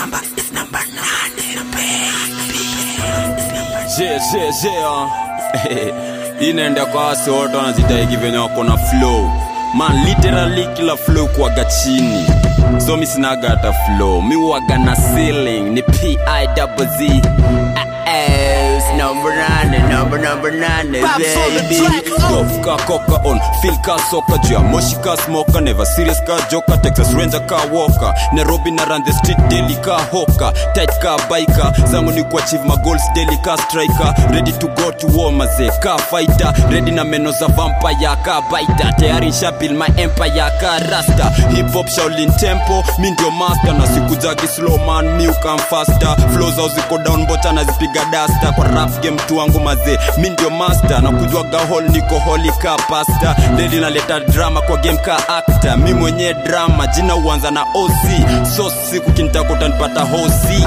Je, je, je, ah. inaenda kwa wase wote wanajitahiki venye wako na flow man literally kila flow kuwaga chini so mi sinaga hata flow mi waga na ceiling ni p-i-double-z number nane number number nane Babs on the baby track, oh. Golf ka koka on feel ka soka juu ya moshi ka smoka never serious ka joka texas ranger ka walker nairobi na run the street daily ka hoka tight ka biker zangu ni kuachieve my goals daily ka striker ready to go to war maze ka fighter ready na meno za vampire ka biter tayari nshabil my empire ka rasta hip hop shaolin tempo mi ndio master na siku zagi slow man mi ukam faster flow zao ziko down bota nazipiga dasta kwa rap game tu wangu maze mi ndio master na kujwaga hall niko holi ka pasta leli naleta drama kwa game ka actor mi mwenye drama jina uanza na oc so siku kintakuta nipata hosi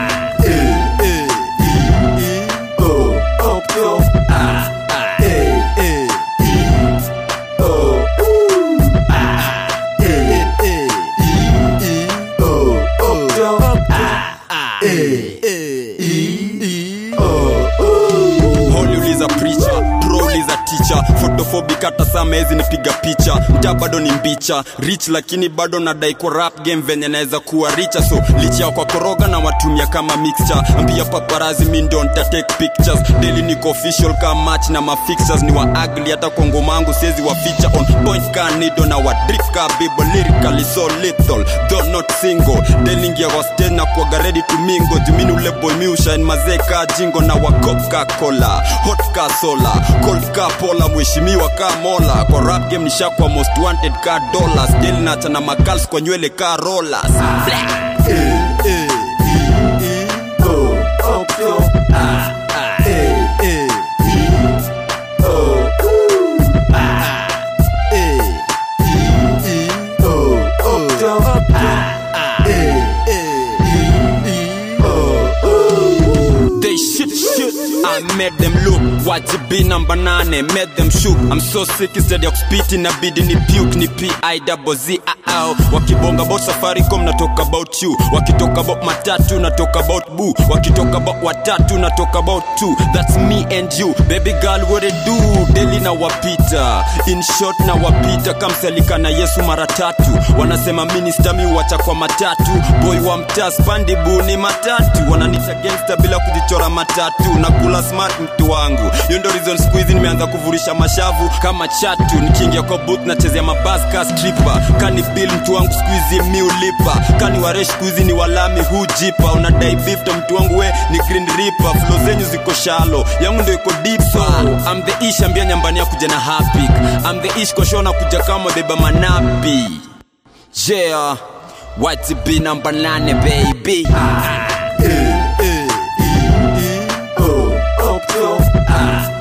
holi uliza preacher pro uliza teacher photophobic hata sama hezi nipiga picha mta bado ni mbicha rich lakini bado nadai kwa rap game venye naweza kuwa richa so licha ya kwa koroga na watumia kama mixture ambia paparazi mi ndio nita take pictures daily niko official ka match na mafixtures ni wa ugly hata kwa ngoma yangu siwezi wa feature on point ka nido na wa drip ka bibo lyrically so lethal though not single daily ngia kwa stage na kuaga ready to mingo jumini ule boy mi ushine mazee ka jingo na wa coca cola hot ka sola cold ka pola mheshimiwa ka mola kwa rap game nishakwa most wanted ka dollars daily nacha na magals kwa nywele ka rollers They shit shit. I made them look. Wajibi number nane, made them shook. I'm so sick instead of spitting, nabidi ni puke, ni P-I double Z -ow. Wakibonga about Safaricom, na talk about you. Wakitalk about matatu, na talk about boo. Wakitalk about watatu, na talk about two. That's me and you. Baby girl, what it do? Daily na wapita. In short na wapita. Kamselika na Yesu mara tatu. Wanasema minister mi wacha kwa matatu. Boy wa mtaa spandi bu ni matatu. Wananita gangster bila kujichora matatu. Na kula smart mtu wangu. Hiyo ndo reason siku hizi nimeanza kuvurisha mashavu kama chatu. Nikiingia kwa booth nachezea mabasi ka stripper. Kani bill mtu wangu siku hizi mi ulipa. Kani waresh siku hizi ni walami hujipa. Unadai beef to mtu wangu we ni green reaper. Flow zenyu ziko shallow. Yangu ndo iko deep so. I'm the ish ambia nyambani ya kuja na hapik. I'm the ish kwa show na kuja kama beba manapi. Yeah. What's be number nane baby? Ah.